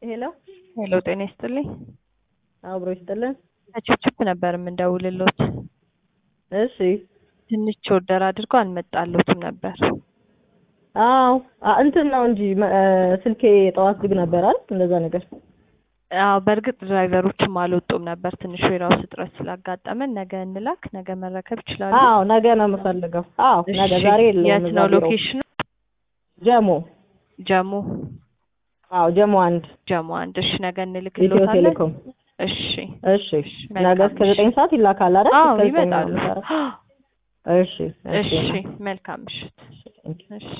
ሄሎ ሄሎ ጤና ይስጥልኝ። አብሮ ይስጥልን። ከችፕችፕ ነበር የምንደውልሎት። እሺ ትንሽ ኦርደር አድርጎ አልመጣሎትም ነበር። አዎ አ- እንትን ነው እንጂ መ- እ፣ ስልኬ ጠዋት ዝግ ነበር አይደል? እንደዛ ነገር። አዎ በእርግጥ ድራይቨሮችም አልወጡም ነበር። ትንሽ ዌራውስ እጥረት ስላጋጠመን ነገ እንላክ፣ ነገ መረከብ ይችላሉ። አዎ ነገ ነው የምፈልገው። አዎ ነገ፣ እሺ፣ ዛሬ የለውም። የት እዛ ነው ቢሮ። ሎኬሽኑ? ጀሞ። ጀሞ አዎ ጀሞ አንድ ጀሞ አንድ። እሺ ነገ ኢትዮ እንልክሎታለን። ቴሌኮም። እሺ እሺ መልካም ነገ እስከ እሺ። ዘጠኝ ሰዓት ይላካል አይደል? አዎ እስከ ዘጠኝ ነው ይመጣሉ። የምሰራው። እሺ እሺ መልካም ምሽት። እሺ እሺ